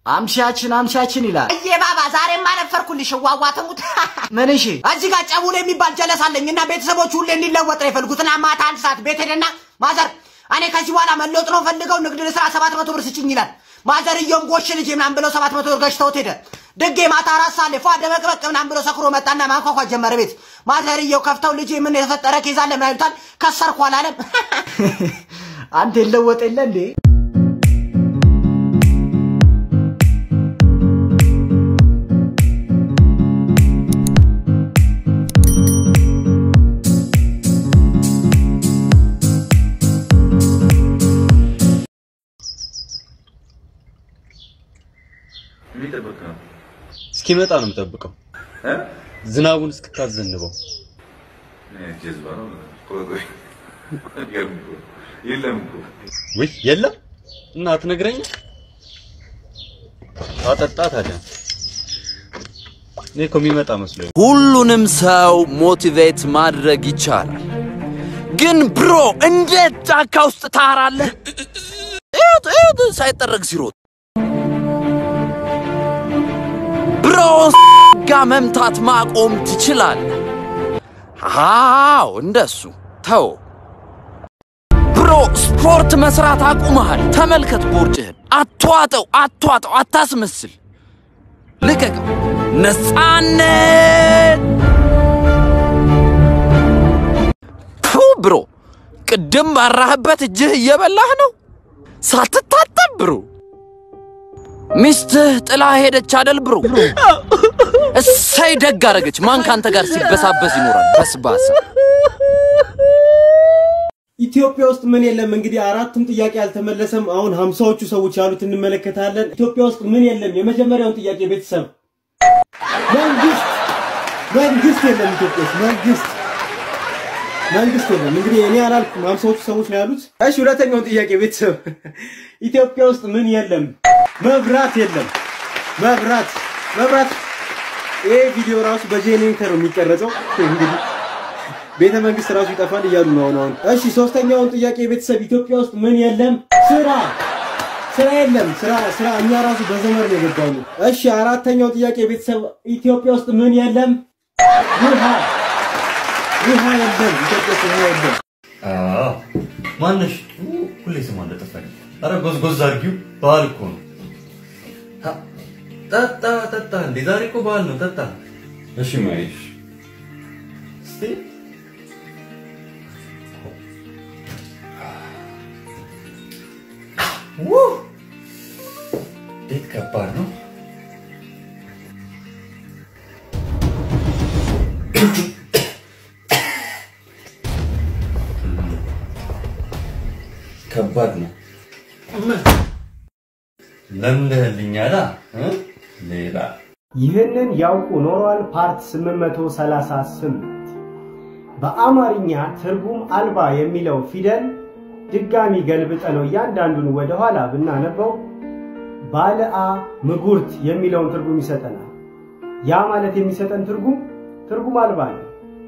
አምሻችን አምሻችን ይላል። እዬ ባባ ዛሬም አነፈርኩልሽ ዋዋ ትሙት ምን እሺ እዚህ ጋር ጨቡል የሚባል ጀለስ አለኝ እና ቤተሰቦቹ ሁሌ እንዲለወጥ ነው የፈልጉትና ማታ አንድ ሰዓት ቤት ሄደና ማዘር እኔ ከዚህ በኋላ መለወጥ ነው ፈልገው ንግድ ልስራ ሰባት መቶ ብር ስጭኝ ይላል። ማዘርየውም ጎሽ ልጅ ምናምን ብለው ሰባት መቶ ብር ገጭተውት ሄደ። ድጌ ማታ አራት ሰዓት ላይ ፏ ደመቅበቅ ምናምን ብሎ ሰክሮ መጣና ማንኳኳት ጀመረ ቤት። ማዘርየው ከፍተው ልጅ ምን የተፈጠረ ኬዝ አለ ምናምን ይሉታል። ከሰርኩ አላለም። አንተ የለወጥ የለ እንዴ? የሚጠብቅ ነው እስኪመጣ ነው የምጠብቀው፣ እ? ዝናቡን እስክታዘንበው። ጀዝባ ነው። ቆይ ቆይ አይገርም እኮ የለም እኮ ውይ የለም እና አትነግረኝም? አጠጣ ታዲያ። እኔ እኮ የሚመጣ መስሎኝ። ሁሉንም ሰው ሞቲቬት ማድረግ ይቻላል። ግን ብሮ እንዴት ጫካ ውስጥ ታራለህ? እዩት እዩት፣ ሳይጠረግ ሲሮጥ ብሮ ጋ መምታት ማቆም ትችላለህ። አዎ እንደሱ ተው። ብሮ ስፖርት መስራት አቁመሃል። ተመልከት ቦርጭህን። አትዋጠው፣ አትዋጠው፣ አታስመስል። ልቀቀው። ነፃነት ፑ ብሮ ቅድም ባራህበት እጅህ እየበላህ ነው ሳትታጠብ ብሮ ሚስትህ ጥላ ሄደች አደል ብሮ እሰይ ደግ አረገች ማን ካንተ ጋር ሲበሳበስ ይኖራል በስባሳ ኢትዮጵያ ውስጥ ምን የለም? እንግዲህ አራቱም ጥያቄ አልተመለሰም። አሁን ሀምሳዎቹ ሰዎች ያሉት እንመለከታለን። ኢትዮጵያ ውስጥ ምን የለም? የመጀመሪያውን ጥያቄ ቤተሰብ መንግስት መንግስት የለም። ኢትዮጵያ ውስጥ መንግስት መንግስት የለም። እንግዲህ እኔ አላልኩም፣ ሀምሳዎቹ ሰዎች ነው ያሉት። እሺ፣ ሁለተኛውን ጥያቄ ቤተሰብ ኢትዮጵያ ውስጥ ምን የለም? መብራት የለም። መብራት መብራት ይሄ ቪዲዮ ራሱ በጄኔሬተር ነው የሚቀረጸው እንግዲህ ቤተ መንግስት ራሱ ይጠፋል እያሉ ነው አሁን አሁን። እሺ ሶስተኛውን ጥያቄ ቤተሰብ ኢትዮጵያ ውስጥ ምን የለም? ስራ ስራ የለም። ስራ ስራ እኛ ራሱ በዘመር ነው የገባው። እሺ አራተኛው ጥያቄ ቤተሰብ ኢትዮጵያ ውስጥ ምን የለም? ውሃ ውሃ የለም። ኢትዮጵያ ውስጥ ውሃ የለም። ማነሽ? ሁሌ ስሟ እንደጠፋኝ። አረ ጎዝጎዝ አድርጊው፣ ባህል እኮ ነው። ሀ፣ ጠጣ ጠጣ። እንዴ ዛሬ እኮ ባህል ነው፣ ጠጣ። እሺ ማይሽ እስቲ ው እንዴት ከባድ ነው። ከባድ ነው። ለምደህልኛላ እ? ሌላ ይህንን ያውቁ ኖሯል ፓርት 838 በአማርኛ ትርጉም አልባ የሚለው ፊደል ድጋሚ ገልብጠ ነው እያንዳንዱን ወደኋላ ብናነበው ባለአ ምጉርት የሚለውን ትርጉም ይሰጠናል። ያ ማለት የሚሰጠን ትርጉም ትርጉም አልባ ነው።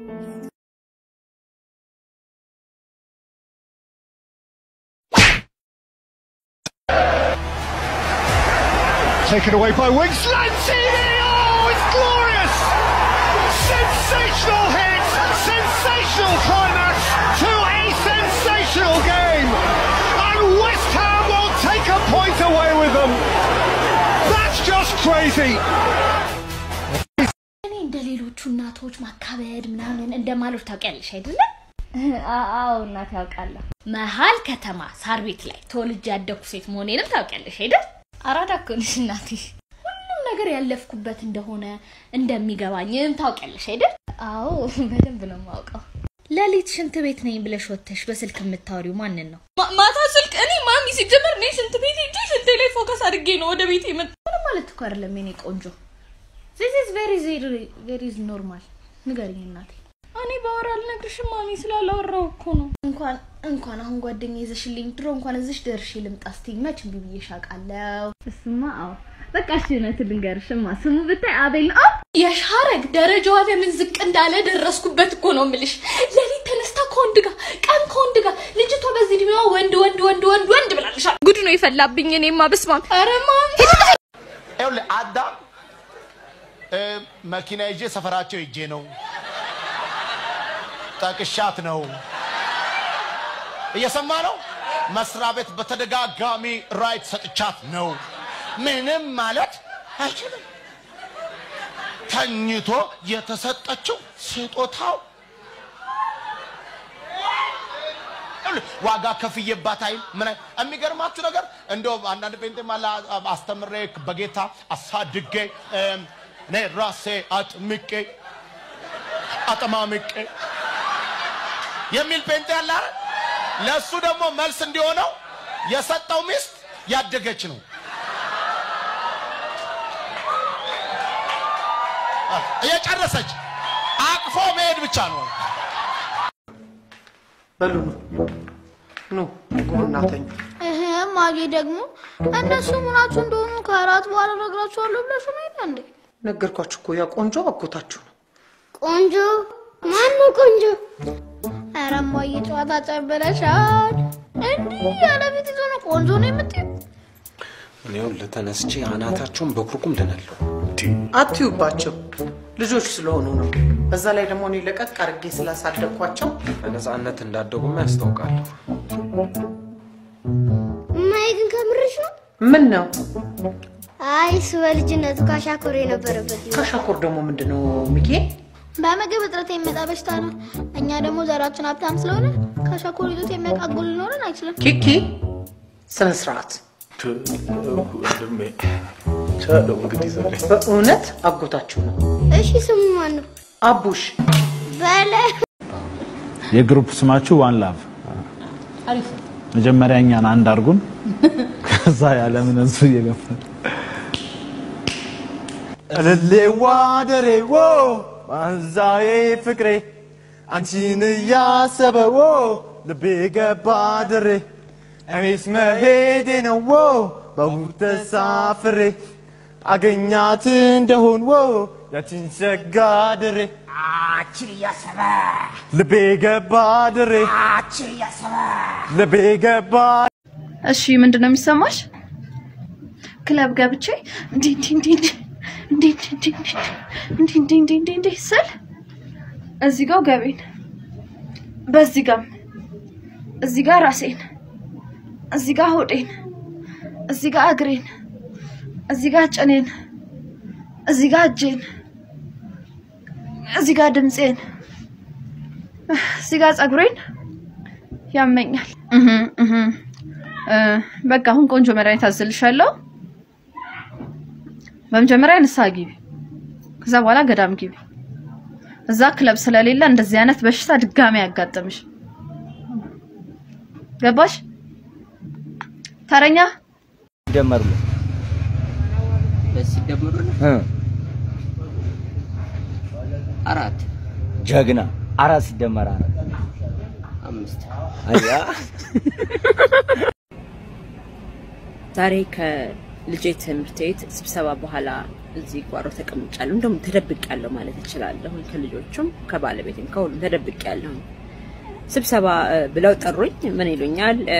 Taken away by Wings. Lanzini! Oh, it's glorious! Sensational hit! Sensational climax to a sensational game! And West Ham will take a point away with them! That's just crazy! እኔ እንደ ሌሎቹ እናቶች ማካበድ ምናምን እንደማሎች ታውቂያለሽ አይደለ? አዎ እናት ያውቃለሁ። መሀል ከተማ ሳር ቤት ላይ ተወልጄ ያደኩ ሴት መሆኔንም ታውቂያለሽ አይደል? አራዳ እኮ ነሽ እናቴ። ሁሉም ነገር ያለፍኩበት እንደሆነ እንደሚገባኝም ታውቂያለሽ አይደል? አዎ በደንብ ነው የማውቀው። ሌሊት ሽንት ቤት ነኝ ብለሽ ወጥተሽ በስልክ የምታወሪው ማንን ነው? ማታ ስልክ እኔ ማሚ ሲጀመር እኔ ሽንት ቤት ሄጄ ሽንቴ ላይ ፎከስ አድርጌ ነው ወደ ቤት የመጣ ምንም ማለት እኮ አይደለም የኔ ቆንጆ። ዚስ ኢዝ ቬሪ ቬሪ ኖርማል። ንገሪኝ እናቴ። እኔ ባወራ አልነግርሽም ማሚ ስላላወራው እኮ ነው። እንኳን እንኳን አሁን ጓደኛ ይዘሽልኝ ድሮ እንኳን እዚሽ ደርሼ ልምጣ ስትይኝ መች እምቢ ብዬሽ አውቃለሁ። እሱማ አዎ በቃ እሺ እውነቱን ልንገርሽማ ስሙ ብታይ አቤል ነው። የሻረግ ደረጃዋ ለምን ዝቅ እንዳለ ደረስኩበት እኮ ነው የምልሽ። ሌሊት ተነስታ ከወንድ ጋር ቀን ከወንድ ጋር ልጅቷ በዚህ እድሜዋ ወንድ ወንድ ወንድ ወንድ ወንድ ብላልሻል። ጉድ ነው የፈላብኝ። እኔማ በስማም ኧረ ማሚ እ፣ መኪና ይዤ ሰፈራቸው ሄጄ ነው ጠቅሻት ነው እየሰማ ነው። መስሪያ ቤት በተደጋጋሚ ራይት ሰጥቻት ነው። ምንም ማለት አይችልም። ተኝቶ የተሰጠችው ስጦታው ዋጋ ከፍዬባት አይል ምን አይ- የሚገርማችሁ ነገር እንደው አንዳንድ ጴንጤ ማላ አስተምሬ በጌታ አሳድጌ እም፣ እኔ ራሴ አጥምቄ አጠማምቄ የሚል ጴንጤ ያለ አይደል? ለእሱ ደግሞ መልስ እንዲሆነው የሰጠው ሚስት ያደገች ነው። እየጨረሰች አቅፎ መሄድ ብቻ ነው። በሉ ኑ ቁሙና ተኙ። እህ ማጌ ደግሞ እነሱ ምናችሁ እንደሆኑ ከአራት በኋላ እነግራችኋለሁ ብለሽ ነው አይደል እንዴ? ነገርኳችሁ እኮ ያ ቆንጆ አጎታችሁ ነው። ቆንጆ ማነው ቆንጆ? ኧረ እማዬ ጨዋታ ጨበለሻል። እንዲህ ያለ ቤት ይዞ ነው ቆንጆ ነው የምትይው? እኔው ለተነስቼ አናታቸውን በኩርኩም ድናለሁ። አትዩባቸው፣ ልጆች ስለሆኑ ነው። በዛ ላይ ደግሞ እኔ ለቀቅ አድርጌ ስላሳደግኳቸው በነፃነት እንዳደጉም ያስታውቃለሁ። እማዬ ግን ከምርሽ ነው? ምን ነው አይ እሱ በልጅነቱ ካሻኮር የነበረበት ይሆናል። ካሻኮር ደግሞ ምንድን ነው ሚኬ? በምግብ እጥረት የሚመጣ በሽታ ነው። እኛ ደግሞ ዘራችን ሀብታም ስለሆነ ካሻኮር ይዞት የሚያቃጉል ሊኖረን አይችልም። ኪኪ ስነ ስርዓት። ወንድሜ ቻለው እንግዲህ ዛሬ በእውነት አጎታችሁ ነው። እሺ ስሙ ማን ነው? አቡሽ በለ የግሩፕ ስማችሁ ዋን ላቭ። አሪፍ መጀመሪያ እኛን አንድ አድርጉን፣ ከዛ ያለምን እሱ እየገፋን እልሌዋ ደሬዎ ማንዛዬ ፍቅሬ አንቺን እያሰበዎ ልቤ ገባ ድሬ እኔስ መሄዴ ነው ዎ በቡር ተሳፍሬ አገኛት እንደሆን ዎ ያችን ሸጋ ድሬ አችን እያሰበ ልቤ ገባ ድሬ አችን እያሰበ ልቤ ገባ እሺ ምንድን ነው የሚሰማሽ? ክለብ ገብቼ እንዲህ እንዲህ እንዲህ እንዲህ እንዲህ እንዲህ እንዲህ እንዲህ እንዲህ እንዲህ እንዲህ ስል እዚህ ጋር ገቤን በዚህ ጋር እዚህ ጋር ራሴን እዚህ ጋር ሆዴን እዚህ ጋር እግሬን እዚህ ጋር ጭኔን እዚህ ጋር እጄን እዚህ ጋር ድምፄን እዚህ ጋር ፀጉሬን ያመኛል። እህ እህ እ፣ በቃ አሁን ቆንጆ መድኃኒት አዝልሻለሁ። በመጀመሪያ ንስሐ ግቢ፣ ከዛ በኋላ ገዳም ግቢ። እዛ ክለብ ስለሌለ እንደዚህ አይነት በሽታ ድጋሚ ያጋጥምሽ። ገባሽ? ተረኛ ደመሩ ሲደመሩ አራት ጀግና አራት ሲደመር አራት አምስት አያ ዛሬ ከልጄ ትምህርት ቤት ስብሰባ በኋላ እዚህ ጓሮ ተቀምጫለሁ። እንደውም ተደብቄያለሁ ማለት እችላለሁ። ከልጆቹም ከባለቤትም ከሁሉም ተደብቄያለሁ። ስብሰባ እ፣ ብለው ጠሩኝ። ምን ይሉኛል? እ፣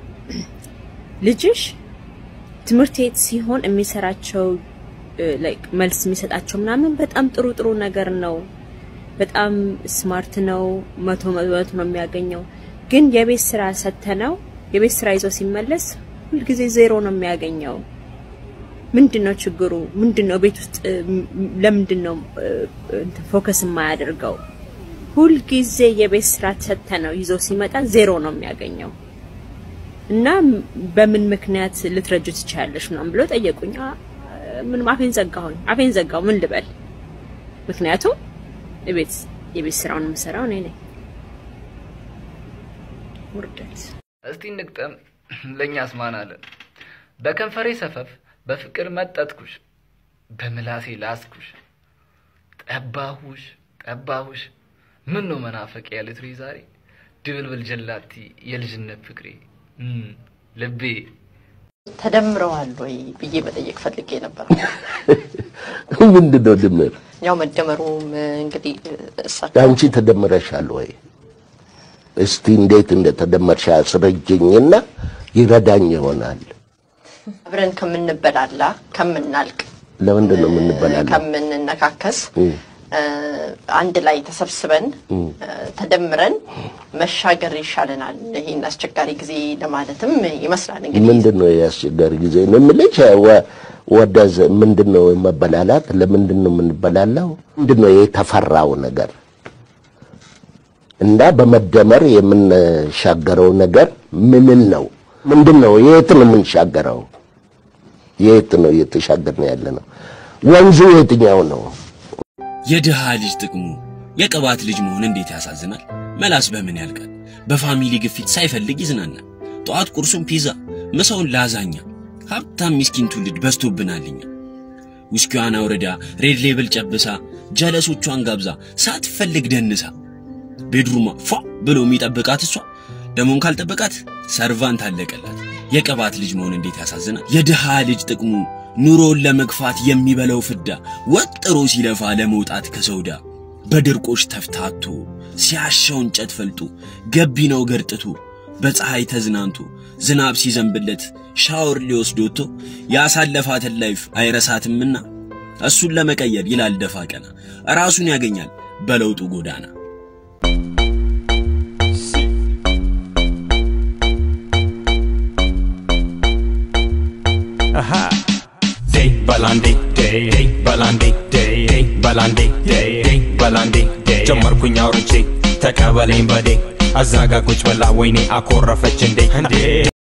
ልጅሽ ትምህርት ቤት ሲሆን የሚሰራቸው እ፣ ላይክ መልስ የሚሰጣቸው ምናምን በጣም ጥሩ ጥሩ ነገር ነው። በጣም ስማርት ነው። መቶ መቶ ነው የሚያገኘው። ግን የቤት ስራ ሰተነው የቤት ስራ ይዞ ሲመለስ ሁልጊዜ ዜሮ ነው የሚያገኘው። ምንድን ነው ችግሩ? ምንድን ነው ቤት ውስጥ እ፣ ም- ለምንድን ነው እ፣ እንትን ፎከስ የማያደርገው? ሁልጊዜ የቤት ስራ ሰተነው ይዞ ሲመጣ ዜሮ ነው የሚያገኘው። እና ም- በምን ምክንያት ልትረጁ ትችላለሽ ምናምን ብሎ ጠየቁኝ። አ- ምንም አፌን ዘጋሁኝ። አፌን ዘጋው። ምን ልበል? ምክንያቱም የቤት የቤት ስራውን የምሰራው እኔ ነኝ። ውርደት። እስቲ እንግጠም ለእኛስ ማን አለን? በከንፈሬ ሰፈፍ በፍቅር መጠጥኩሽ፣ በምላሴ ላስኩሽ፣ ጠባሁሽ ጠባሁሽ። ምን ነው መናፈቅ ያልትሪ ዛሬ ድብልብል ጀላቲ የልጅነት ፍቅሬ እም፣ ልቤ ተደምረዋል ወይ ብዬ መጠየቅ ፈልጌ ነበር። ምንድን ነው ድምር? ያው መደመሩም እንግዲህ እሳቸው አንቺ ተደምረሻል ወይ? እስቲ እንዴት እንደተደመርሽ አስረጅኝና ይረዳኝ ይሆናል። አብረን ከምንበላላ ከምናልቅ ለምንድን ነው የምንበላለው? ከምንነካከስ እም፣ እ፣ አንድ ላይ ተሰብስበን እም። እ፣ ተደምረን መሻገር ይሻለናል። ይህን አስቸጋሪ ጊዜ ለማለትም ይመስላል እንግዲህ ምንድን ነው የአስቸጋሪ ጊዜ ነው የምልሽ? ወ- ወደዝ ምንድን ነው መበላላት? ለምንድን ነው የምንበላለው? ምንድን ነው የተፈራው ነገር እና በመደመር የምንሻገረው ነገር ምንን ነው? ምንድን ነው? የት ነው የምንሻገረው? የት ነው እየተሻገርን ያለ ነው? ወንዙ የትኛው ነው? የድሃ ልጅ ጥቅሙ የቅባት ልጅ መሆን እንዴት ያሳዝናል። መላስ በምን ያልቃል? በፋሚሊ ግፊት ሳይፈልግ ይዝናናል። ጠዋት ቁርሱን ፒዛ፣ ምሳውን ላዛኛ። ሀብታም ሚስኪን ትውልድ በዝቶብናልኛ። ውስኪዋን አውርዳ ሬድ ሌብል ጨብሳ ጀለሶቿን ጋብዛ ሳትፈልግ ደንሳ ቤድሩማ ፏ ብሎ የሚጠብቃት እሷ ደሞን ካልጠበቃት ሰርቫንት አለቀላት። የቅባት ልጅ መሆን እንዴት ያሳዝናል። የድሃ ልጅ ጥቅሙ ኑሮውን ለመግፋት የሚበላው ፍዳ ወጥሮ ሲለፋ ለመውጣት ከሰውዳ በድርቆሽ ተፍታቶ ሲያሻው እንጨት ፈልጦ ገቢ ነው ገርጥቶ በፀሐይ ተዝናንቶ ዝናብ ሲዘንብለት ሻወር ሊወስድ ወጥቶ ያሳለፋትን ላይፍ አይረሳትምና እሱን ለመቀየር ይላል ደፋ ቀና ራሱን ያገኛል በለውጡ ጎዳና። Aha. Day balandi day day balandi day day balandi day day balandi day ጀመርኩኝ አውርቼ ተቀበለኝ በዴ አዛጋ ቁጭ ብላ ወይኔ አኮረፈች እንዴ እንዴ